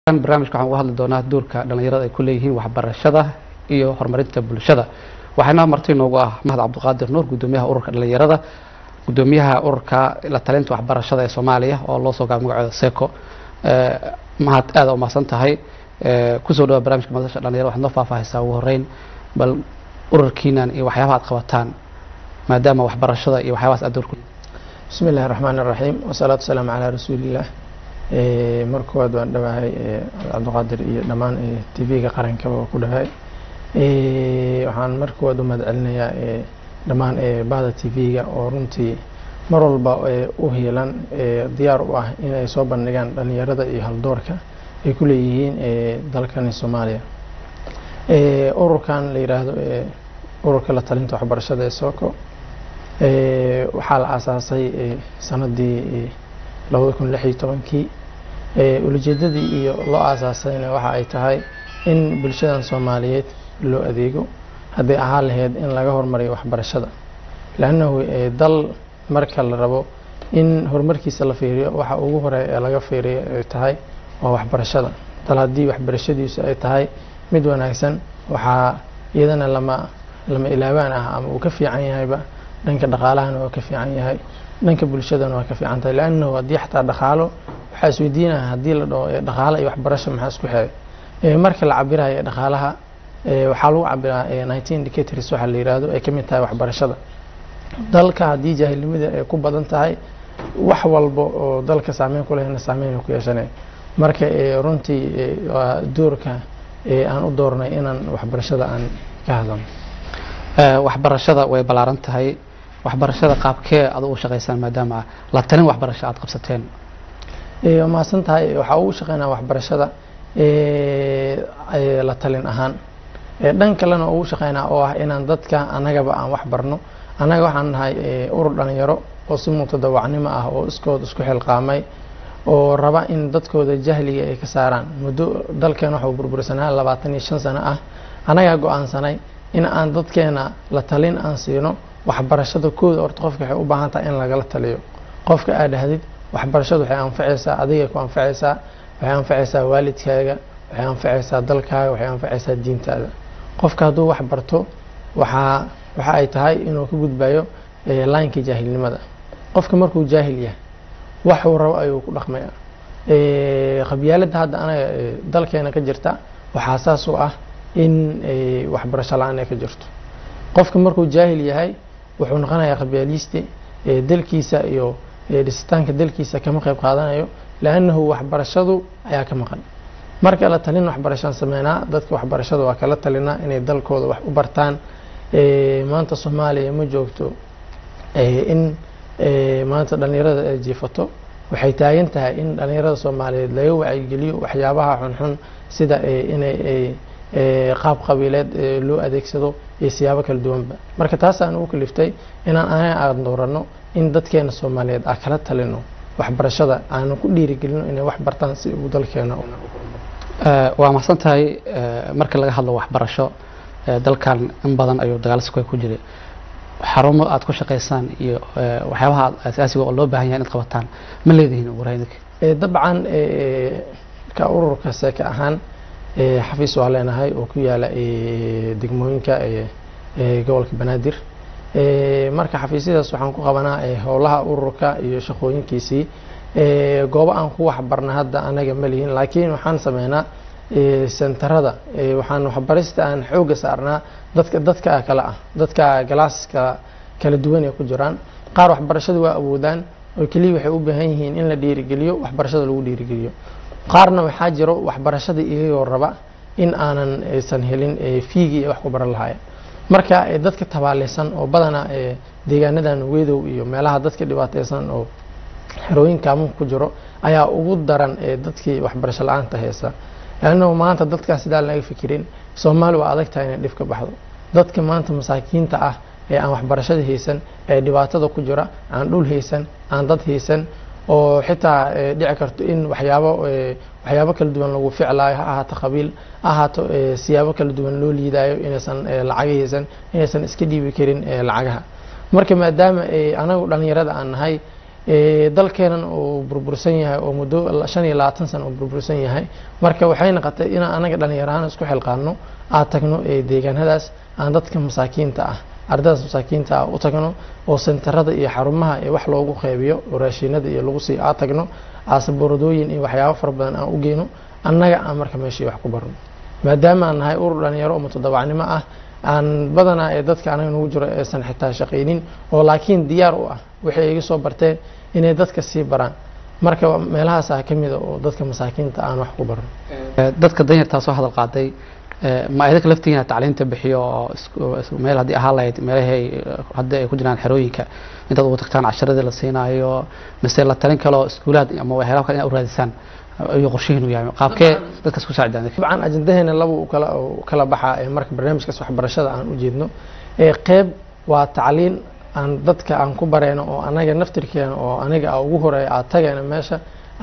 barnaamijka waxaan uga hadli doonaa doorka dhallinyarada ay ku leeyihiin waxbarashada iyo horumarinta bulshada waxaana marti noogu ah mahad cabdiqaadir nuur gudoomiyaha ururka dhallinyarada gudoomiyaha ururka la talinta waxbarashada ee soomaaliya oo loo soo gaabay magaceeda seco mahad aada umahadsan tahay kusoo dhawa barnamijka madasha dhalinyarada waxaad noo faahfaahaysaa ugu horeyn bal ururkiinan iyo waxyaabaha aad qabataan maadaama waxbarashada iyo waxyaabahaas aad doorku bismi illahi raxmaan iraxiim wasalaatu wasalaamu calaa rasuuliillah mar koowaad waan dhawahay cabdiqaadir iyo dhammaan t v-ga qarankaba waa ku dhawahay waxaan mar koowaad u mahad celinayaa dhammaan bahda t v-ga oo runtii mar walba u hiilan diyaar u ah inay soo bandhigaan dhalinyarada iyo haldoorka ay ku leeyihiin dalkani soomaaliya ururkan la yiraahdo ururka la talinta waxbarashada ee soco waxaa la aasaasay sanadii labada kun lix iyo tobankii ulajeedadii iyo loo aasaasayna waxa ay tahay in bulshadan soomaaliyeed loo adeego hadday ahaan lahayd in laga hormariyo waxbarashada lannahu dal marka la rabo in horumarkiisa la fiiriyo waxa ugu hore ee laga fiiriyo ay tahay waa waxbarashada dal haddii waxbarashadiisu ay tahay mid wanaagsan waxaa iyadana lama lama ilaabaan ah ama uu ka fiican yahayba dhanka dhaqaalahana waa ka fiican yahay dhanka bulshadana waa ka fiican tahay lannahu haddii xataa dhaqaalo waxaa isweydiinaya haddii la dhaho dhaqaalo iyo waxbarasho maxaa isku xeray marka la cabirayo dhaqaalaha waxaa lagu cabiraa nineteen indicators waxaa la yihahdo ay ka mid tahay waxbarashada dalka haddii jaahilnimada ay ku badan tahay wax walba oo dalka saameyn ku lehna saameyn ku yeeshanay marka runtii waa doorka aan u doornay inaan waxbarashada aan ka hadlano waxbarashada way ballaaran tahay waxbarashada qaabkee ad ugu shaqaysaan maadaama la talin waxbarasho aad qabsateen waa mahadsan tahay waxaa ugu shaqeynaa waxbarashada la talin ahaan dhan kalena ugu shaqeynaa oo ah inaan dadka annagaba aan wax barno annaga waxaan nahay urur dhalinyaro oo si mutadawacnimo ah oo iskood isku xilqaamay oo raba in dadkooda jahliga ay ka saaraan muddo dalkeena waxuu burbursanaa labaatan iyo shan sano ah annagaa go-aansanay in aan dadkeena la talin aan siino waxbarashada kooda horta qofka waxay u baahan tahay in lagala taliyo qofka aad dhahdid waxbarashadu waxay anfacaysaa adigay ku anfacaysaa waxay anfacaysaa waalidkaaga waxay anfacaysaa dalkaaga waxay anfacaysaa diintaada qofka hadduu wax barto waxaa waxa ay tahay inuu ka gudbayo laankii jaahilnimada qofka markuu jaahil yahay waxuu rabo ayuu ku dhaqmaya qabyaaladda hadda anaga dalkeena ka jirta waxaa saas u ah in waxbarasho la-aan ay ka jirto qofka markuu jaahil yahay wuxuu noqonayaa qabyaaliiste dalkiisa iyo dhisitaanka dalkiisa kama qayb qaadanayo lannahu waxbarashadu ayaa ka maqan marka la talin waxbarashaan sameynaa dadka waxbarashada waa kala talinaa inay dalkooda wax u bartaan maanta soomaaliya ma joogto in maanta dhalinyarada ay jiifato waxay taagan tahay in dhalinyarada soomaaliyeed laga wacyigeliyo waxyaabaha xunxun sida inay qaab qabiileed loo adeegsado iyo siyaabo kala duwanba marka taasaan ugu kaliftay inaan anaga aan dooranno in dadkeena soomaaliyeed aan kala talino waxbarashada aanan ku dhiirigelino inay wax bartaan si uu dalkeena waa mahadsan tahay marka laga hadlo waxbarasho dalkan in badan ayuu dagaal suka ku jiray xarumo aad ku shaqaysaan iyo waxyaabaha asaasiga oo loo baahan yahay inaad qabataan ma leedihiin waraynik dabcan ka ururka seeka ahaan xafiis waa leenahay oo ku yaala degmooyinka gobolka banaadir marka xafiisyadaas waxaan ku qabanaa howlaha ururka iyo shaqooyinkiisii goobo aan ku waxbarna hadda anaga ma lihin laakiin waxaan sameynaa sentarada waxaan waxbarista aan xooga saarnaa dadka dadka kale ah dadka galaaska kala duwan ay ku jiraan qaar waxbarashada waa awoodaan oo keliya waxay u baahan yihiin in la dhiirigeliyo waxbarashada lagu dhiirigeliyo qaarna waxaa jiro waxbarashada iyagoo raba in aanan aysan helin fiigii wax ku baran lahaayeen marka dadka tabaaleysan oo badanaa deegaanadan wedow iyo meelaha dadka dhibaateysan oo xerooyinka amunka ku jiro ayaa ugu daran dadkii waxbarasho la-aanta haysa lannahu maanta dadkaas sidaa laga fikirin soomaali waa adag tahay inay dhib ka baxdo dadka maanta masaakiinta ah ee aan waxbarashada haysan ee dhibaatada ku jira aan dhul haysan aan dad haysan oo xitaa dhici karto in waxyaabo waxyaabo kala duwan lagu ficlaayo ha ahaato qabiil ha ahaato siyaabo kala duwan loo liidaayo inaysan lacaga haysan inaysan iska dhiibi karin lacagaha marka maadaama anagu dhalinyarada aan nahay dalkeenan uu burbursan yahay oo muddo shan iyo labaatan sano uu burbursan yahay marka waxay noqotay inaan anaga dhalinyarahaan isku xilqaano aad tagno deegaanadaas aan dadka masaakiinta ah ardaydaas masaakiinta ah u tagno oo sentarada iyo xarumaha ee wax loogu qeybiyo oo raashinada iyo lagu sii aad tagno aasaboradooyin iyo waxyaabo fara badan aan u geyno annaga aan marka meeshii wax ku barno maadaama aan nahay urur dhalinyaro oo mutadawacnimo ah aan badanaa ee dadka anaga nagu jiro aysan xitaa shaqaynin oo laakiin diyaar u ah waxay iga soo barteen inay dadka sii baraan marka meelahaasaa ka mida oo dadka masaakiinta aan wax ku barno dadka danyartaa soo hadal qaaday ma idinka laftigiina tacliinta bixiyo oo meel haddii ahaan lahayd meelahay haddii ay ku jiraan xerooyinka intaad ugu tagtaan casharadii la siinaayo mise la talin kaloo iskuulaad ama waxyaalaha kale inaad u raadisaan iyo qorshihiinu yahay qaabkee dadkaas ku saacidaan dabcan ajandaheena laba uu kala kala baxaa ee marka barnaamijkaas waxbarashada aan u jeedno ee qeyb waa tacliin aan dadka aan ku bareyno oo anaga naftirkeena oo aniga a ugu horeeya aad tageena meesha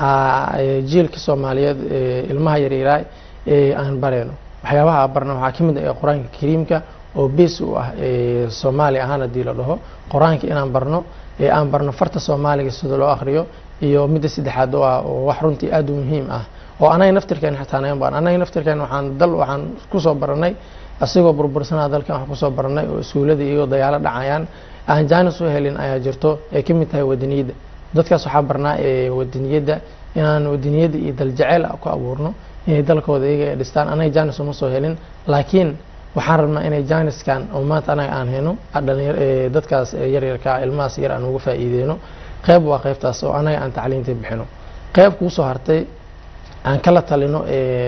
jiilka soomaaliyeed ilmaha yaryaraay ee aan bareyno waxyaabaha a barna waxaa ka mid ah qur-aanka kariimka oo bees u ah soomaali ahaan haddii la dhaho qur-aanka inaan barno ee aan barno farta soomaaliga sida loo akriyo iyo midda saddexaad oo ah oo wax runtii aad u muhiim ah oo anaga naftirkeena xitaa nagan baan anaga naftirkeena waxaan dal waxaan kusoo baranay asigoo burbursanaa dalkan wax kusoo baranay oo iskuullada iyagoo dayaalo dhacayaan aan jaanis u helin ayaa jirto ay ka mid tahay wadaniyadda dadkaas waxaa barnaa ee wadaniyadda inaan wadaniyadda iyo daljaceyl ku abuurno inay dalkooda iyaga ay dhistaan anaga jaanis uma soo helin laakiin waxaan rabnaa inay jaaniskan oo maanta anaga aan heno dadkaas yaryarka ilmahaas yar aan uga faa'iideyno qeyb waa qeybtaas oo anaga aan tacliinta bixino qeyb kuusoo hartay aan kala talino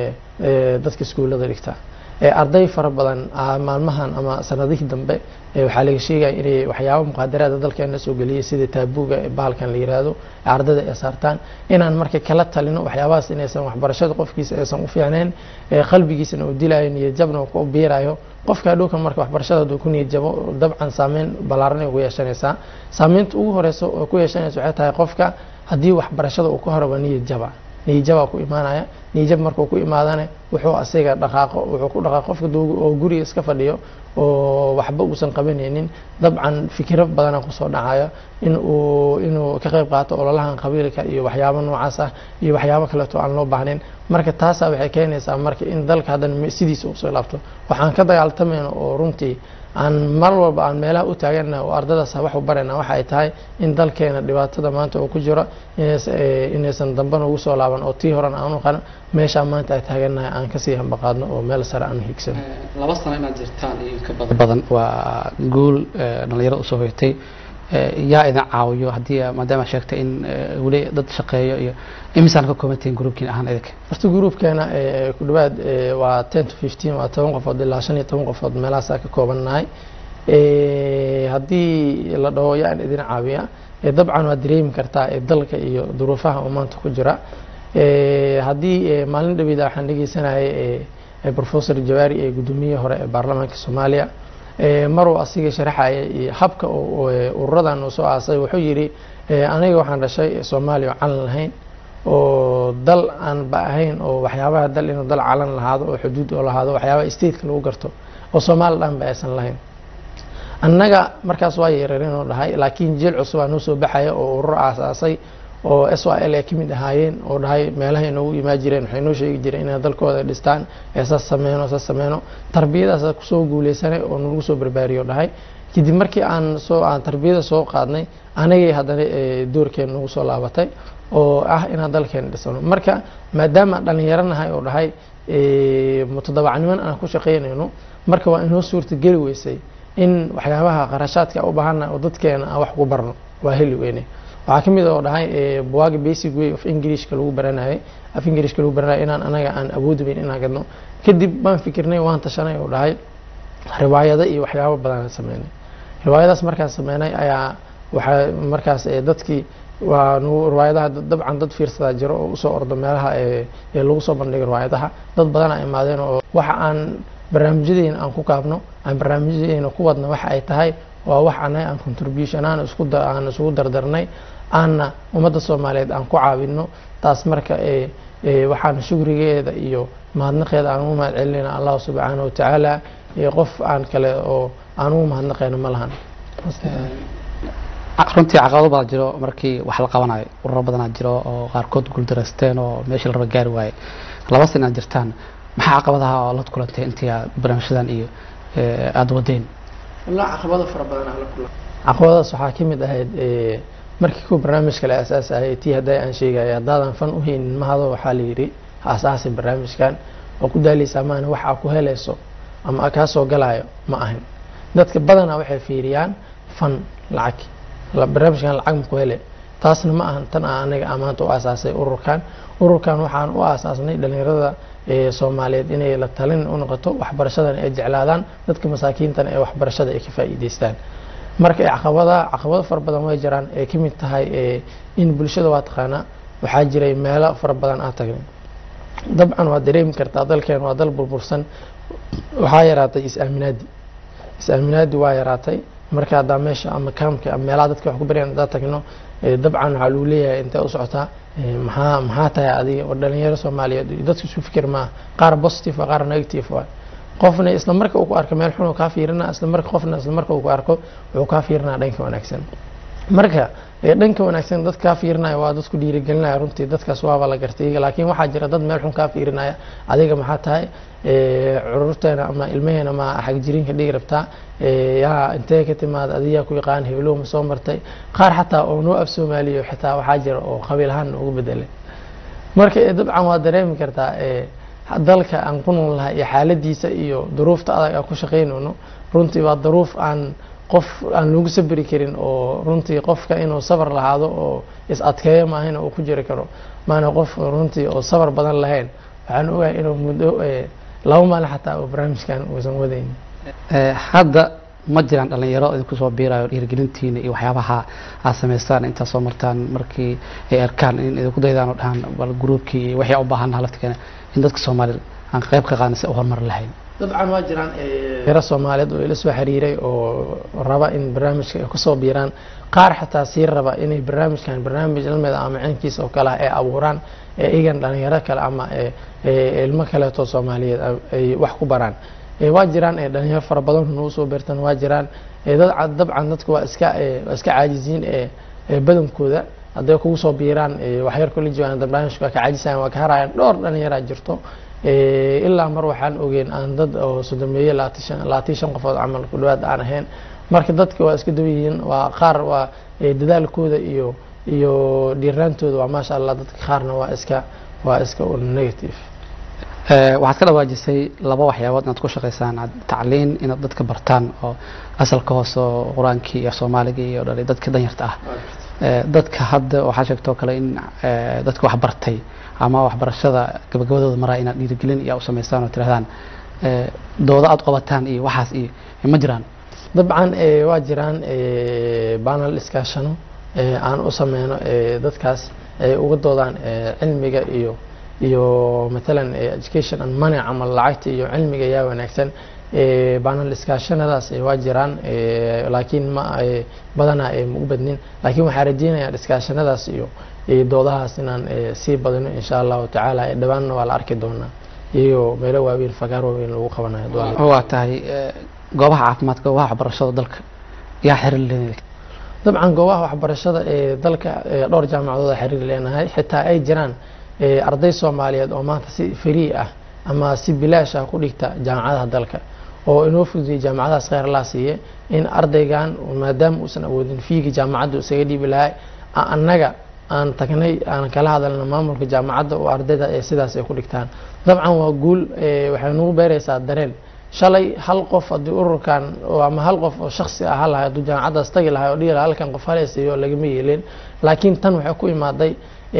dadka iskuullada dhigta arday fara badan maalmahan ama sanadihii dambe waxaa laga sheegaya inay waxyaaba muqaadaraada dalkeena soo geliyay sida taabuga bahalkan la yiraahdo ardayda ay saartaan inaan marka kala talino waxyaabahaas inaysan waxbarashada qofkiisa aysan u fiicnayn qalbigiisana uu dilayo niyadjabna ku biirayo qofka hadhowkan marka waxbarashada hadduu ku niyadjabo dabcan saameyn ballaaran ay ku yeeshanaysaa saameynta ugu horeysa oo ku yeeshanaysa waxay tahay qofka haddii waxbarashada uu ka horaba niyadjaba niyijabaa ku imaanaya niyijab markuu ku imaadana wuxuu asiga dhaqaaqo wuxuu ku dhaqaaqo qofka oo guriga iska fadhiyo oo waxba uusan qabanaynin dabcan fikiro badana kusoo dhacayo in uu inuu ka qayb qaato ololahan qabiilka iyo waxyaabo noocaas ah iyo waxyaabo kaleeto aan loo baahnayn marka taasaa waxay keenaysaa marka in dalka haddana sidiisa usoo laabto waxaan ka dagaaltamayna oo runtii aan mar walba aan meelaha u taagana oo ardadaas wax u barayna waxa ay tahay in dalkeena dhibaatada maanta oo ku jiro inaysan dambana ugu soo laaban oo tii horan aan u qaran meeshaa maanta ay taaganahay aan kasii hambaqaadno oo meel sare aan higsano laba sano inaad jirtaan iyo ka badan waa guul dhalinyarada usoo hoyatay yaa idin caawiyo haddii maadaama sheegtay in weli dad shaqeeyo iyo imisaan ka koobantihiin gruubkiin ahaan idinka horta gruubkeena ku dhawaad waa ten to fifteen waa toban qofood ilaa shan iyo toban qofood meelahaasaa ka koobannahay haddii la dhaho yaan idin caawiya dabcan waad dareemi kartaa dalka iyo duruufaha oo maanta ku jira haddii maalin dhaweyda waxaan dhegeysanayay professor jawaari ee guddoomiye hore ee baarlamaanka soomaaliya maruu asiga sharaxaya iyo habka ururadan uu soo aasay wuxuu yidhi aniga waxaan dhashay soomaaliya oo calan lahayn oo dal aan ba ahayn oo waxyaabaha dal inuu dal calan lahaado oo xuduud oo lahaado waxyaabaha stateka lagu garto oo soomaali dhan ba aysan lahayn annaga markaas waa yeerareenoo dhahay laakiin jeel cusubaa noo soo baxaya oo urur aasaasay oo s y l ay ka mid ahaayeen oo dhahay meelaha inoogu imaa jireen waxay noo sheegi jireen inay dalkooda dhistaan ee saas sameyno saas sameyno tarbiyadaas kusoo guuleysanay oo nagu soo barbaariyo dhahay kadib markii aan soo aan tarbiyada soo qaadnay anagay haddana doorkeena nagu soo laabatay oo ah inaan dalkeena dhisano marka maadaama dhalinyaranahay oo dhahay mutadabacniman aan ku shaqeynayno marka waa inoo suurta geli weysay in waxyaabaha qarashaadka u baahana oo dadkeena aan wax ku barno waa heli weyne waxaa ka mid oo dhahay buwaaga basic way of englishka lagu baranayay af englishka lagu baranayay inaan anaga aan awoodi weyn inaan gadno kadib baan fikirnay waan tashanay oo dhahay riwaayado iyo waxyaabo badan sameynay riwaayadaas markaan sameynay ayaa waxaa markaas dadkii waa nagu riwaayadaha dabcan dad fiirsadaa jiro oo usoo ordo meelaha ee lagu soo bandhigay riwaayadaha dad badana imaadeen oo waxa aan barnaamijyadeena aan ku kaabno aan barnaamijyadeena ku wadno waxa ay tahay waa wax anaga aan contribution aan isku aan isugu dardarnay aanna ummadda soomaaliyeed aan ku caawino taas marka waxaan shukrigeeda iyo mahadnaqeeda aan ugu mahad celinayna allahu subxaana watacaala qof aan kale oo aan ugu mahadnaqayno ma lahan runtii caqabado badan jiro markii wax la qabanayo ururo badanaa jiro oo qaarkood guuldareysteen oo meeshii la raba gaari waaye laba sana aad jirtaan maxaa caqabadaha oo la kulantay intii aad barnaamijyadan iyo eh, aada wadeen walaa caqabado fara badan aan la kulmay caqabadaas waxaa ka mid ahayd eh, markii kuwa barnaamijka la aasaasayay tii hadday aan sheegaya haddaadan fan u haynin mahado waxaa la yidhi ha asaasi barnaamijkan oo ku daaleysa maana wax aa ku helayso ama aa kaa soo galayo ma ahan dadka badanaa waxay fiiriyaan fan lacag la- barnaamijkan lacag ma ku hele taasna ma ahan tan aan anaga amaanta u aasaasay ururkan ururkan waxaan u aasaasnay dhalinyarada ee soomaaliyeed inay la talin u noqoto waxbarashadan ay jeclaadaan dadka masaakiintana ee waxbarashada ay ka faa'iidaystaan marka ee caqabada caqabado fara badan way jiraan ee ka mid tahay ee in bulshada waa taqaanaa waxaa jiray meelo fara badan aan tagnay dabcan waa dareemi kartaa dalkeen waa dal burbursan waxaa yaraatay is-aaminaadi is-aaminaadi waa yaraatay marka haddaa meesha ama kaamka ama meelaha dadka wax ku baryan haddaa tagno ee dabcan waxaa lagu leeyahay intee u socotaa ee maxaa maxaa tahay adiga oo dhalinyaro soomaaliyeed iyo dadka isu fikir maaha qaar positive waa qaar negative waa qofna isla marka uu ku arko meel xun uu kaa fiirina isla marka qofna isla marka uu ku arko wuxuu kaa fiirinaa dhanka wanaagsan marka ee dhanka wanaagsan dad kaa fiirinaya waa dadku dhiirigelinaya runtii dadkaas waaba la gartay iyaga laakiin waxaa jira dad meel xun kaa fiirinaya adiga maxaa tahay ee cururteena ama ilmaheena ma xagjiriinka dhigi rabtaa ee yaa intee ka timaada adiyaa ku yaqaan heblow ma soo martay qaar xataa oo noo af soomaaliyo xitaa waxaa jira oo qabiil ahaan ugu bedelay marka ee dabcan waa dareemi kartaa ee dalka aan ku nool lahay iyo xaaladiisa iyo duruufta adag aan ku shaqaynayno runtii waa duruuf aan qof aan lagu sabri karin oo runtii qofka inuu sabar lahaado oo is adkeeyo maahina uu ku jiri karo maana qof runtii oo sabar badan lahayn waxaan ogahay inuu muddo ee, laba maalin xataa oo barnaamijkan uusan wadayn Eh, hadda ma jiraan dhalinyaro idinku soo biirayo dhiirigelintiina iyo waxyaabaha aad samaystaan intaad soo martaan markii ay arkaan in idinku daydaan oo dhahaan bal gruubkii iyo waxay u baahannaha laftigeena in dadka soomaalida aan qayb ka qaadin si u horumar lahayn dabcan waa jiraan yaro soomaaliyeed oo ila soo xiriiray oo raba in barnaamijka ay kusoo biiraan qaar xataa sii raba inay barnaamijkan barnaamij ilmeeda ama ciinkiisa oo kale ah ay abuuraan ee igan dhalinyaro kale ama ee- ee ilmo kaleeto soomaaliyeed ay wax ku baraan ee waa jiraan ee dhalinyaro fara badan nagu soo beertan waa jiraan ee dad cad- dabcan dadku waa iska ee waa iska caajisiin ee ee badankooda hadday kugu soo biiraan ee waxyar kula joogaan barnaamijka waa ka caajisayaan waa ka harayaan dhowr dhalinyaraa jirto ee ilaa mar waxaan ogeyn aan dad oo sodomeeye labaatan shan qofood camal ku dhawaad aan ahayn marka dadka waa iska dawa yihiin waa qaar waa ee dadaalkooda iyo iyo dhiiraantooda waa maasha allah dadka qaarna waa iska waa iska un negative Eh, waxaad ka dhawaajisay laba waxyaabood inaad ku shaqaysaan aad tacliin inaad dadka bartaan oo asalka hoose oo qur-aankii iyo soomaaliga iyo dhalay dadka danyarta ah Eh, dadka hadda waxaa sheegtoo kale in eh, dadka wax bartay ama waxbarashada gabagabadooda maraa inaad dhiirigelin iyo u samaystaan oo tirahdaan eh, doodo aad qabataan iyo waxaas iyo ma jiraan dabcan ee, waa jiraan ee, banal iskaashano ee, aan u sameyno ee, dadkaas ay uga doodaan ee, cilmiga iyo iyo matalan ee, education and money camal lacagta iyo cilmiga yaa wanaagsan ee, banal iskaashanadaas ee, waa jiraan ee, laakiin ma ee, badanaa ee, ma u badnin laakiin waxaan rajeynayaa iskaashanadaas iyo iyo doodahaas inaan ee, sii badino insha allahu tacaala ee, dhawaanna waa la arki doonaa iyagoo meelo waaweyn fagaar waaweyn lagu qabanayo doonaa waa tahay eh, goobaha caafimaadka goobaha waxbarashada dalka yaa xiriir leeyahay dabcan goobaha waxbarashada ee dalka ee dhowr jaamacadood xiriir leenahay xitaa ay jiraan ee arday soomaaliyeed oo maanta si free ah ama si bilaash ah ku dhigta jaamacadaha dalka oo inoo fududiyey jaamacadahaas kheyr laa siiye in ardaygan maadaama uusan awoodin fiigi jaamacadda isaga dhiibi lahay a- annaga aan tagnay aan kala hadalna maamulka jaamacadda oo ardayda ee sidaas ay ku dhigtaan dabcan waa guul ee waxay nagu beeraysaa dareen shalay hal qof haddii ururkan oo ama hal qof oo shaksi ah lahay hadduu jaamacaddaas tagi lahay oo dhihi lahaa halkan qof haleysayo lagama yeelin laakiin tan waxay ku imaaday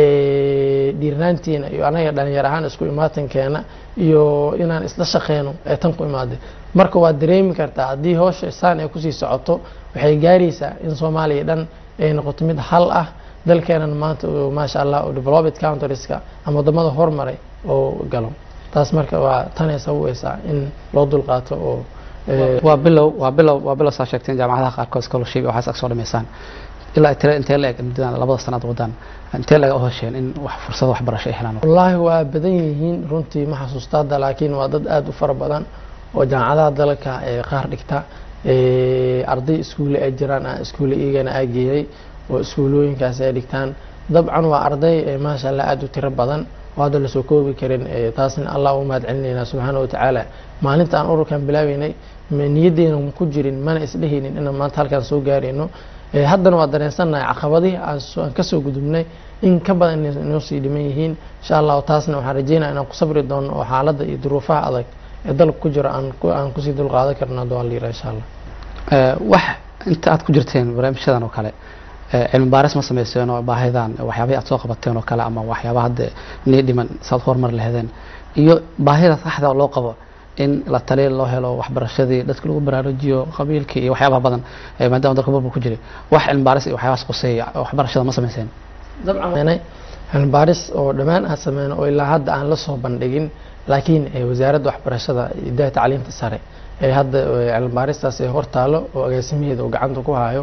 ee, dhiirnaantiina iyo anaga dhalinyar ahaan isku imaatankeena iyo inaan isla shaqeyno ee tan ku imaaday marka waa dareemi kartaa haddii hawsha saan ay kusii socoto waxay gaaraysaa in soomaaliya dhan ay noqoto mid hal ah dalkeenan maanta oo maasha allah oo developed countrieska ama wadamada hormaray oo galo taas marka waa tanay sababeysaa in loo dulqaato oo ee, waa bilow waa bilow waa bilow saa sheegteen jaamacadaha qaarkood scholarship iyo waxaas ag soo dhamaysaan ilaa tire intee la eg muddadan labada sanaad wadaan intee la eg u hesheen in wax fursado waxbarasho ay helaan wallaahi waa badan yihiin runtii ma xasuusta hadda laakiin waa dad aada u fara badan oo jaamacadaha dalka ee qaar dhigta arday iskuulle ay jiraan aan iskuulle iyagana aa geeyey oo iskuulooyinkaas ay dhigtaan dabcan waa arday maasha allah aada u tiro badan oo hadda lasoo koobi karin taasna allah u mahad celinaynaa subxaana watacaala maalinta aan ururkan bilaabeynay niyaddeena ku jirin mana isdhehaynin inaan maanta halkaan soo gaarayno haddana waa dareensannahay caqabadihii aan kasoo gudubnay in ka badan inoo sii dhiman yihiin insha allahu taasna waxaan rajeynaya inaan ku sabri doono oo xaaladda iyo duruufaha adag ee dalka ku jiro aan kusii dulqaadan karno hadduu alla yira insha allah wax inta aad ku jirteen barnaamijyadan oo kale cilmi baaris ma samayseen oo baahidan waxyaabahii aad soo qabateen oo kale ama waxyaaba hadda nii dhiman saad horumar laheedeen iyo baahida saxda loo qabo in la taliya loo helo waxbarashadii dadka lagu baraarujiyo qabiilkii iyo waxyaabaha badan maadaama dalka burbur ku jiray wax cilmi baaris iyo waxyaabahaas quseeya waxbarashada ma samayseen dabcan cilmi baaris oo dhammaan aan sameyno oo ilaa hadda aan la soo bandhigin laakiin wasaaradda waxbarashada idaha tacliinta sare ee hadda cilmi baaristaas ee hortaalo oo agaasimaheeda uu gacanta ku hayo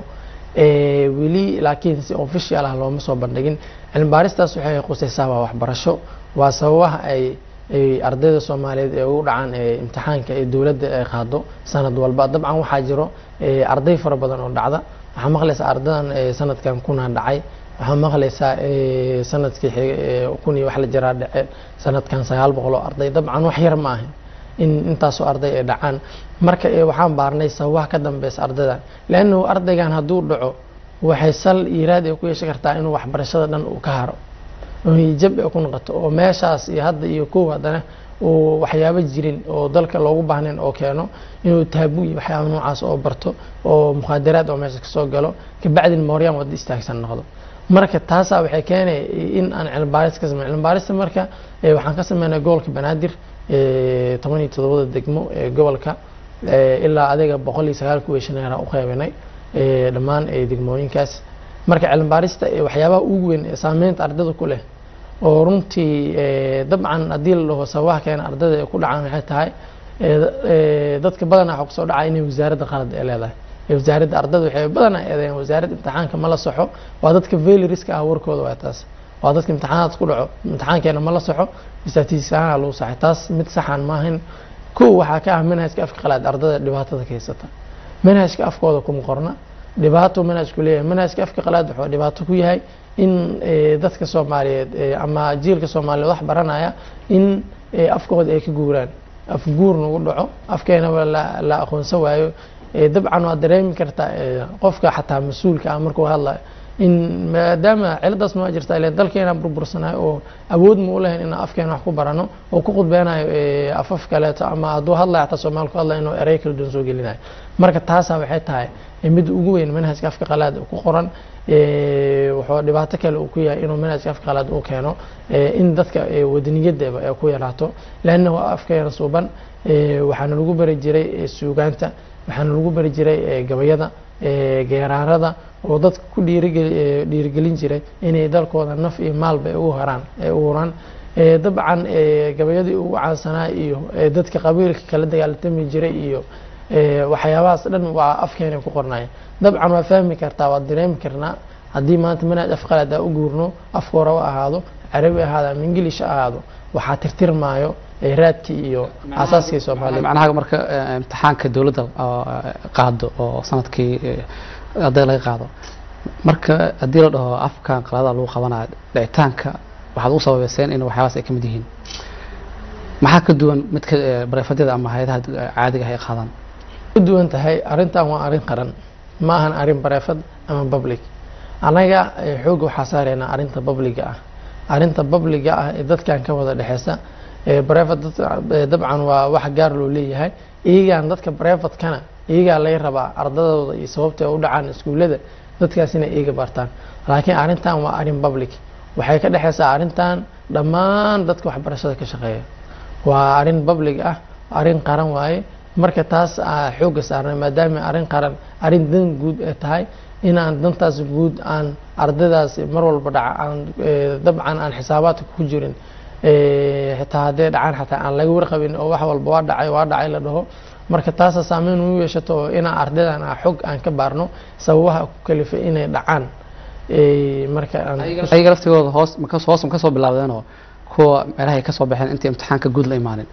weli laakiin si official ah looma soo bandhigin cilmi baaristaas waxay qusaysaa waa waxbarasho waa sababaha ay ay ardayda soomaaliyeed ee ugu dhacaan imtixaanka ee dowladda ay qaado sanad walba dabcan waxaa jiro arday fara badan oo dhacda waxaa maqlaysaa ardadan sanadkan kunaa dhacay waxaa maqlaysaa sanadkii kun iyo wax la jiraa dhace sanadkan sagaal boqol oo arday dabcan wax yar ma ahin in intaasoo arday ay dhacaan marka waxaan baarnay sababaha ka dambeysa ardaydan leannahu ardaygan hadduu dhaco waxay sal iiraad ay ku yeeshan kartaa inuu waxbarashada dhan uu ka haro jab ay ku noqoto oo meeshaas iyo hadda iyo kow haddana uu waxyaabo jirin oo dalka loogu baahnayn oo keeno inuu taabu iyo waxyaaba noocaas oo barto oo mukhaadaraad oo meesha kasoo galo kabacdin mooryaan wadda istaagsan noqdo marka taasaa waxay keenay in aan cilmibaaris ka sameyn cilmibaarista marka waxaan ka sameynay gobolka banaadir toban iyo toddobada degmo ee gobolka ilaa adiga boqol iyo sagaal kuwii shaneera u qeybinay dhammaan degmooyinkaas marka cilmibaarista waxyaabaha ugu weyn ee saameynta ardayda ku leh oo runtii dabcan haddii la dhaho sababaha keena ardayda ay ku dhacaan waxay tahay dadka badanaa waxa kusoo dhacaa inay wasaaradda qalad ay leedahay wasaaradda ardayda waxay badanaa eedeeyaan wasaaradda imtixaanka ma la soxo waa dadka veilariska ah warkooda waa taas waa dadka imtixaanaad ku dhaco imtixaankeena ma la soxo statistics ahaan lagu saxay taas mid saxan maahan kow waxaa ka ah manhajka afka qalaad ardayda dhibaatada ka haysata manhajka afkooda kuma qorna dhibaato manhajku leeyahay manhajka afka qalaad wuxuu dhibaato ku yahay in dadka soomaaliyeed ama jiilka soomaaliyeed wax baranaya in afkooda ay ka guuraan afguur nagu dhaco afkeenaba la aqoonsan waayo dabcan waad dareemi kartaa qofka xataa mas-uulka ah markuu hadlayo in maadaama ciladaas ma jirta ile dalkeena burbursanayo oo awood ma u lahayn inaan afkeena wax ku barano oo ku khudbeynayo afaf kaleeto ama hadduu hadlayo xataa soomaali ku hadlayo inuu erey kala duwan soo gelinayo marka taasaa waxay tahay mid ugu weyn manhajka afka qalaad ku qoran wuxuu dhibaato kale uu ku yahay inuu manhajka afka qalaad u keeno in dadka wadaniyadaba ay ku yaraato leannahu afkeena suuban waxaana lagu bari jiray suugaanta waxaana lagu bari jiray gabayada geeraarada oo dadka ku dhiirigelin jiray inay dalkooda naf iyo maalba u haraan u huraan dabcan gabayadii ugu caansanaa iyo dadka qabiilka kala dagaaltami jiray iyo waxyaabahaas dhan waa afkeena ku qornaya dabcan waa fahmi kartaa waad dareemi karnaa haddii maanta manhaj afqalaad aa u guurno afka hore u ahaado carabi ahaado ama ingilish ahaado waxaa tirtirmaayo raadkii iyo asaaskii soomaaliya macnaha marka imtixaanka dowladda qaado oo sanadkii arday laga qaado marka haddii la dhaho afkan qalada lagu qabanayo dhicitaanka waxaad u sababeyseen in waxyaabaas ay ka mid yihiin maxaa ka duwan midka bareefadada ama hay-adaha caadiga ah ay qaadaan ka duwan tahay arrintan waa arrin qaran ma ahan arrin bareefad ama public annaga xoogga waxaa saareynaa arrinta publiga ah arrinta publiga ah ee dadkan ka wada dhexeysa brevat dabcan waa wax gaar loo leeyahay iyagaan dadka brevatkana iyagaa laga rabaa ardadooda iyo sababta ay u dhacaan iskuullada dadkaas inay iyaga bartaan laakiin arrintan waa arrin public waxay ka dhexeysaa arrintan dhammaan dadka waxbarashada ka shaqeeya waa arrin public ah arrin qaran waaye marka taas xoogga saarnay maadaama arrin qaran arrin dan guud ay tahay inaan dantaas guud aan ardaydaas mar walba dhaca aan dabcan aan xisaabaadka ku jirin xitaa haddee dhacaan xataa aan laga warqabin oo wax walba waa dhacay waa dhacay la dhaho marka taasa saameyn u yeeshato oo inaan ardaydan ah xog aan ka baarno sababaha ku kalifay inay dhacaan marka ayaga laftigooda hoos hoos ma kasoo bilaabdeenoo kuwa meelahay ka soo baxeen intii imtixaanka guud la imaanin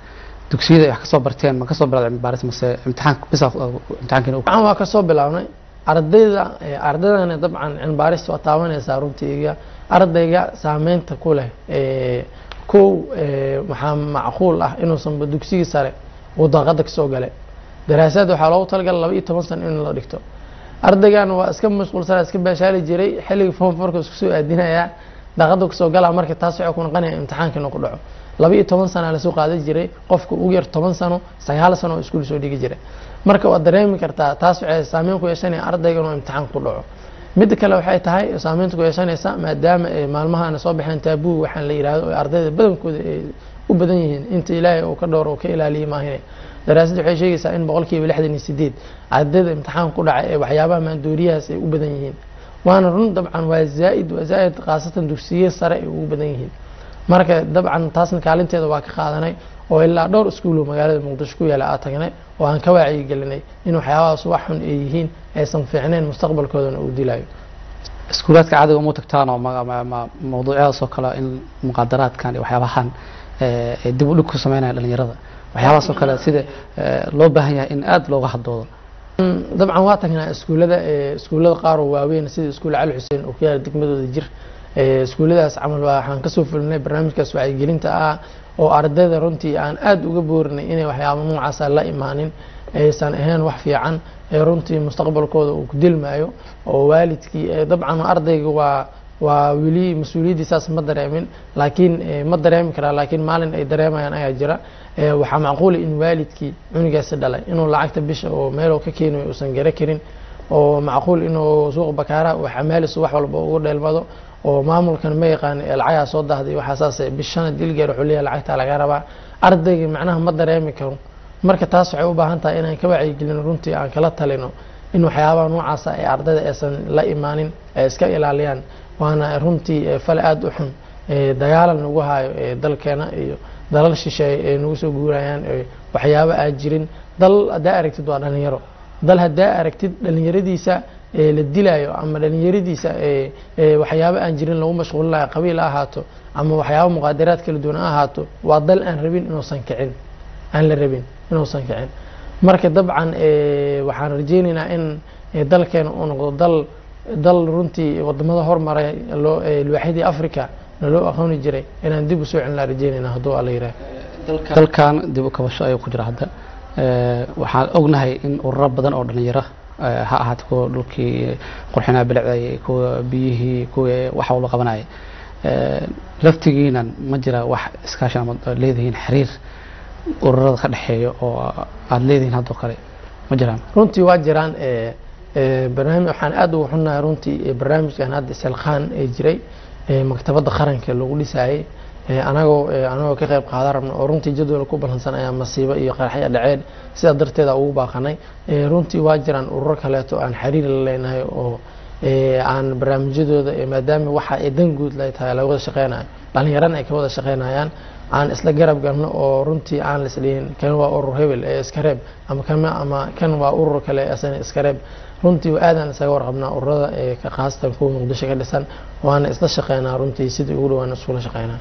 dugsiyada ay wax kasoo barteen ma kasoo bilowda cilmi baaris mase imtixaanka bisa imtixaankiina waxaan waa kasoo bilaabnay ardayda eh, ardaydana dabcan cilmi baarista waa taabanaysaa runtiiga ardayga saameynta ku leh eh, kow eh, waxaa macquul ah inuusanba dugsigii sare uu daaqada kasoo galay daraasaad waxaa loogu talagalay laba iyo toban sano in la dhigto ardaygan waa iska mashquulsana iska baashaali jiray xilliga form forka isku soo aadinayaa daaqada kasoo galaa marka taas waxay ku noqonaya imtixaanka inuu ku dhaco laba iyo toban sana lasoo qaadan jiray qofka ugu yar toban sano sagaal sano oo iskuul soo dhigi jiray marka waad dareemi kartaa taas waxay saameyn ku yeeshanaya ardayga inuu imtixaan ku dhaco midda kale waxay tahay saameynta ku yeeshanaysa maadaama ay maalmahaana soo baxeen taabuu waxaan la yidhaahdo oo ardayda badankooda ay u badan yihiin inta ilaahay uu ka dhowro oo ka ilaaliye maahine daraasadda waxay sheegaysaa in boqolkiiba lixdan iyo sideed ardayda imtixaan ku dhacay ee waxyaabaha maandooriyahaas ay u badan yihiin waana run dabcan waa zaa'id waa zaa'id khaasatan dugsiye sare ay ugu badan yihiin marka dabcan taasna kaalinteeda waa ka qaadanay oo ilaa dhowr iskuulo magaalada muqdisho ku yaala aa tagnay oo aan ka wacyigelinay in waxyaabahaas wax xun ay yihiin aysan fiicnayn mustaqbalkoodana uu dilayo iskuulaadka caadiga uma tagtaan oo ma- ma- ma- mawduucyadaas oo kale in muqaadaraadkan iyo waxyaabahan eh, ay dib u dhig ku sameynayaan dhalinyarada waxyaabahaas oo kale sida eh, loo baahan yahay in aada looga hadloodo Mm, dabcan waa tagnaa iskuullada ee iskuullada qaar oo waaweyn sida iskuul cali xuseen oo ku yaala degmadooda jir ee iskuulladaas camal waa- waxaan kasoo fulinay barnaamijkaas wacyigelinta ah oo ardayda runtii aan aada uga boorinay inay waxyaaba noocaasa la imaanin aysan ahayn wax fiican ee runtii mustaqbalkooda uu ku dilmaayo oo waalidkii ee dabcan ardayga waa waa weli mas-uuliyaddiisaas ma dareemin laakiin eh, ma dareemi karaa laakiin maalin ay dareemayaan ayaa jira Eh, waxaa macquula in waalidkii cunugaasi dhalay inuu lacagta bisha oo meeloo ka keenayo uusan gara karin oo macquul inuu suuq bakaara uu xamaalisu wax walba ugu dheelmado oo maamulkan ma yaqaan ee lacagaa soo dahday waxaa saas bishana dilgeer wuxuu leeyahay lacagtaa laga rabaa ardayga macnaha ma dareemi karo marka taas waxay u baahan tahay inaan ka wacyigelino runtii aan kala talino in waxyaabaha noocaasa ay ardayda aysan la imaanin ay iska ilaaliyaan waana runtii eh, fal aada u xun eh, dagaalan nagu hayo eh, dalkeena iyo dalal shisheeye ay nagu soo guurayaan eh, waxyaabo aan jirin dal haddaa aragtid waa dhalinyaro dal haddaa aragtid dhalinyaradiisa ee la dilayo ama dhalinyaradiisa ee ee waxyaabo aan jirin lagu mashquulinayo qabiil ha ahaato ama waxyaabo muqaadaraad kala duwan ha ahaato waa dal aan rabin inuusan kicin aan la rabin inuusan kicin marka dabcan eh, waxaan rajeynaynaa in eh, dalkeena uu noqdo dal dal runtii wadamada hormaray loo eh, lwaaxidii africa na loo aqooni jiray inaan dib usoo celinaa rajeynayna hadduu alla yiraah dalkan dib u kabasho ayuu ku jira hadda Eh, waxaan ognahay in ururo badan oo dhalinyaro eh, ha ahaate kuwa dhulkii qurxinaa bilicday kuwa biyihii kuwa wax walba qabanaya Eh, laftigiinan ma jira wax iskaashi ama leedihiin xiriir ururada ka dhexeeya oo aada leedihiin haddoo kale ma jiraan runtii waa jiraan eh, eh, barnaamij waxaan aada ugu xunnahay runtii eh, barnaamijkan hadda isilqaan ee jiray eh, maktabadda qaranka lagu dhisayay eh, anagoo eh, anagoo ka qayb qaadan rabna oo runtii jadwal ku balansan ayaa masiibo iyo qaraxya dhaceen sidaa darteeda ugu baaqanay eh, runtii waa jiraan ururo kaleeto aan xiriir la leenahay oo eh, aan barnaamijyadooda eh, maadaama waxa ay dan guud lay tahay laga wada shaqeynayo dhalinyarana ay ka wada shaqeynayaan aan isla garab galno oo runtii aan la isdhihin kan waa urur hebel ee iska reeb ama kan ama kan waa urur kale asana iska reeb runtii aadaan isaga warqabnaa ururada ee ka khaasatan kuwa muqdisho ka dhisan waana isla shaqeynaa runtii sidii ugu dhawaan iskula shaqeynaa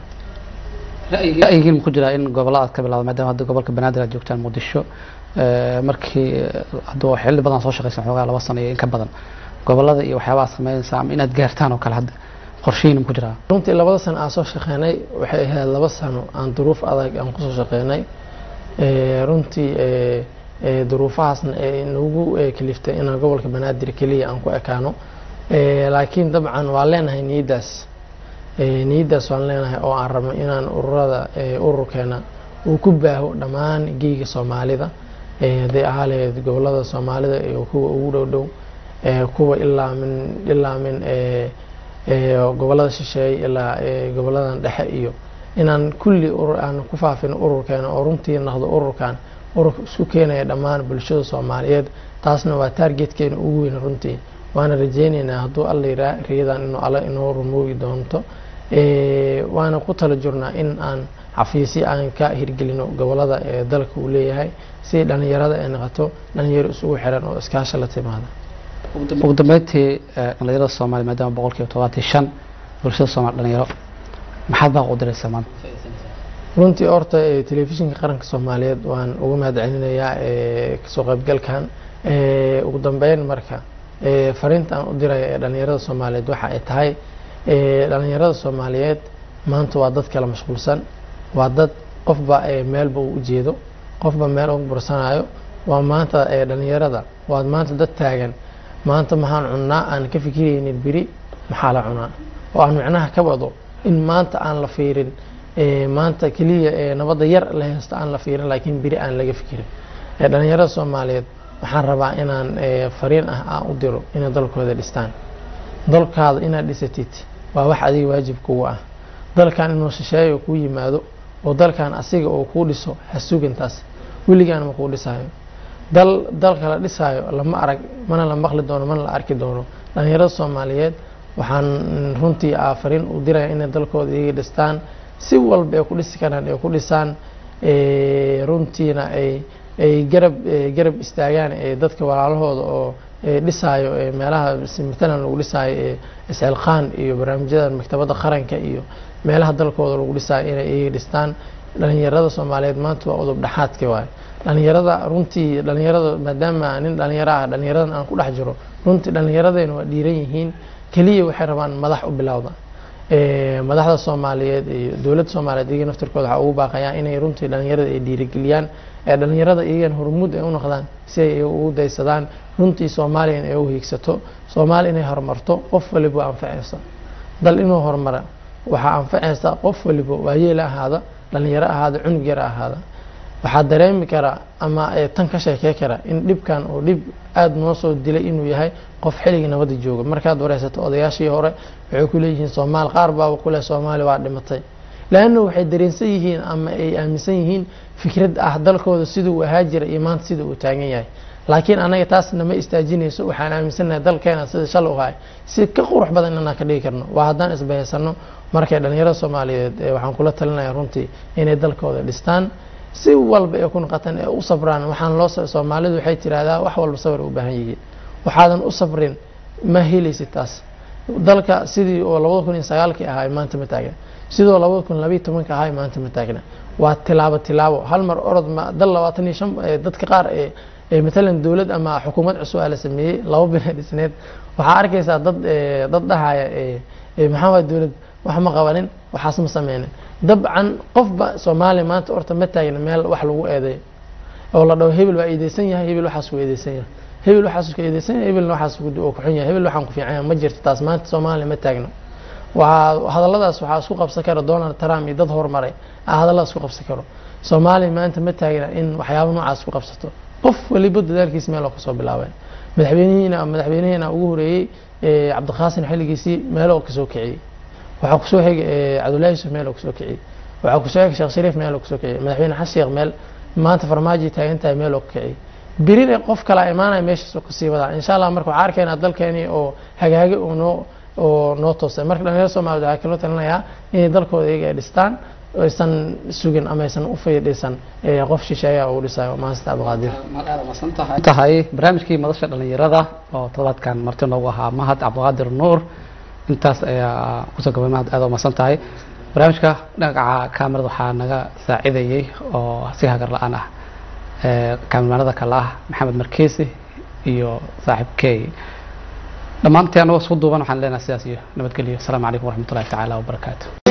ra'yigiin ku jiraa in gobollada aad ka bilawda maadaama hadda gobolka banaadir aad joogtaan muqdisho eh, markii hadduu xilli badan soo shaqaysan xoogaa laba sano iyo in ka badan gobollada iyo waxyaabaha sameynaysa ama inaad gaartaan oo kale hadda qorshihiin ku jiraa runtii labada sano aan soo shaqeynay waxay ahayd laba sano aan duruuf adag aan kusoo shaqeynay Eh, runtii eh, eh, duruufahaasna ay nagu eh, kaliftay inaan gobolka banaadir keliya aan ku ekaano Eh, laakiin dabcan waan leenahay niyaddaas Eh, niyaddaas waan leenahay oo aan rabno inaan ururada eh, ururkeena uu ku baaho dhammaan geyga soomaalida Eh, hadday ahaa lahayd gobolada soomaalida iyo kuwa ugu dhow dhow eh, kuwa ilaa min ilaa min eh, eh, gobolada shisheeye ilaa eh, goboladan dhexe iyo inaan kulli urur aan ku faafino ururkeena oo runtii noqdo ururkan ururka isku keenaya dhammaan bulshada soomaaliyeed taasna waa taargetkeena ugu weyn runtii waana rajeyneynaa hadduu alla yiraa riyadan inuu alla inoo rumoogi doonto Eh, waana ku tala jirnaa in aan xafiisyo aan ka hirgelino gobolada ee dalka uu leeyahay si dhalinyarada ay noqoto dhalinyaro isugu xiran oo iskaasha la timaada ugu dambeyntii eh, dhalinyarada soomaaliya maadaama boqolkiiba todobaatan iyo shan bulshada soomaali dhalinyaro maxaad baa u diraysaa maanta runtii horta eh, telefishinka qaranka soomaaliyeed waan uga mahad celinayaa eh, kasoo qaybgalkan Eh, ugu dambeyn marka eh, fariinta aan u diraya ee dhalinyarada soomaaliyeed waxa ay tahay eh, dhalinyarada soomaaliyeed maanta waa dad kala mashquulsan waa dad qofba eh, meelba uu ujeedo qofba meel ugu bursanayo waa maanta eh, dhalinyarada waa maanta dad taagan maanta maxaan cunnaa aan ka fikiraynin biri maxaa la cunaa oo aan micnaha ka wado in maanta aan la fiirin eh, maanta keliya eh, nabadda yar la haysto aan la fiirin laakiin biri aan laga fikirin Eh, dhalinyarada soomaaliyeed waxaan rabaa inaan eh, fariin ah aan u diro inay dalkooda dhistaan dalkaada inaad dhisatid waa wax adiga waajib kugu ah dalkan inuu shisheeyo kuu yimaado oo dalkan asiga oo kuu dhiso ha sugintaas weligaana ma kuu dhisaayo dal dalka la dhisaayo lama arag mana la maqli doono mana la arki doono dhalinyarada soomaaliyeed waxaan runtii ah fariin u diraya inay dalkooda iyaga dhistaan si walba ay ku dhisi karaan ay ku dhisaan eh, runtiina ay ay garab eh, garab istaagaan ee dadka walaalahooda oo eh, dhisaayo ee meelaha si matalan lagu dhisaayo ee isxilqaan iyo barnaamijyada maktabadda qaranka iyo meelaha dalkooda lagu dhisaayo inay iyaga dhistaan dhalinyarada soomaaliyeed maanta waa udub dhaxaadka waaye dhalinyarada runtii dhalinyarada maadaama nin dhalinyaro ah dhalinyaradan aan ku dhex jiro runtii dhalinyaradayna waa dhiiran yihiin keliya waxay rabaan madax u bilowda Eh, madaxda soomaaliyeed iyo dowladda soomaaliyeed iyaga naftirkooda waxaa ugu baaqayaa inay runtii dhalinyarada ay dhiirigeliyaan ee dhalinyarada iyagan hormuud ay u noqdaan si ay ugu daysadaan runtii soomaaliya in ay u hiigsato soomaaliya inay horumarto qof waliba waa anfacaysa dal inuu horumara waxaa anfacaysa qof waliba waayeel ahaada dhalinyaro ahaada cunug yar ahaada waxaa dareemi karaa ama eh, tan ka sheekey kara in dhibkan oo dhib aada noo soo dilay inuu yahay qof xilligii nabadda jooga markaad wareysato odayaashii hore waxay ku leeyihiin soomaali qaar baaba kule soomaali waa dhimatay leanna waxay dareensan yihiin ama ay aaminsan yihiin fikrad ah dalkooda siduu u ahaa jira iyo maanta sida uu taagan yahay laakiin anaga taas nama istaajinayso waxaan aaminsanahay dalkeena sida shal u ahay si ka qurux badan inaan ka dhigi karno waa haddaan isbahaysano markay dhalinyarada soomaaliyeed eh, waxaan kula talinaya runtii inay dalkooda dhistaan si walba ay ku noqotaan ee u sabraan waxaan loo soomaalidu waxay tiraahdaa wax walba sabr ay u baahan yihiin waxaadan u sabrin ma helaysid taas dalka sidii oo labada kun iyo sagaalkii ahaa maanta ma taagna sidoo labada kun labayo tobanka ahaa maanta ma taagna waa tilaabo tilaabo hal mar orod ma dal labaatan iyo shan eh, dadka qaar ee ee matalan dowlad ama xukuumad cusub aa la sameeyey laba bil ee dhisneed waxaa arkaysaa dad eh, dad dhahaya eh, eh, maxaa waay dowlad wax ma qabanin waxaas ma sameynin dabcan qofba soomaaliya maanta horta ma taagna meel wax lagu eedeeyo oo la dhaho hebel waa eedeysan yahay hebel waxaas ku eedeysan yahay hebel waxaas ku eedeysan yahay hebelna waxaas ku oo ku xun yahay hebel waxaan ku fiican yahay ma jirto taas maanta soomaaliya ma taagna waxaa hadalladaas waxaa isku qabsan kara donald trump iyo dad horumaray aa hadalladaas isku qabsan karo soomaaliya maanta ma taagna in waxyaabo noocaas ku qabsato qof waliba dadaalkiis meel oo kasoo bilaabay madaxweynihiina madaxweynihiina ugu horeeyey eh, cabdiqaasin xilligiisii meel oo kasoo kiciyey waxaa kusoo xigay eh, cabdullaahi yusuf meel oo kasoo kiciyey waxaa kusoo xigay sheekh shariif meel oo kasoo kiciyey madaxweyne xasan sheekh meel maanta farmaajo taagan tahay meel oo ka kiciyey birina qof kala imaanaya meeshaas oo kasii wadaa insha allah marka waxaa arkaynaa dalkeeni oo hagaagi oo noo oo noo toosay marka dhalinyarada soomaaliyed waxaa kaloo talinayaa inay dalkooda iyaga ay dhistaan aysan sugin ama aysan u fiidhisan eh, qof shisheeya uu dhisayo maasita abdiqaadir tahay barnaamijkii madasha dhalinyarada oo todobaadkan marti noogu ahaa mahad cabdiqaadir nuur intaas ayaa kusoo gabay mahad aad umasan tahay barnaamijka dhinaca kaamirada waxaa naga saacidayey oo si hagar la-aan ah kaamirmaanada kale ah maxamed markeesi iyo saaxiibkey dhammaantii anagoo isku duuban waxaan leenahay sidaas iyo nabadgelyo asalaamu calaykum waraxmatullahi tacaala wabarakaatu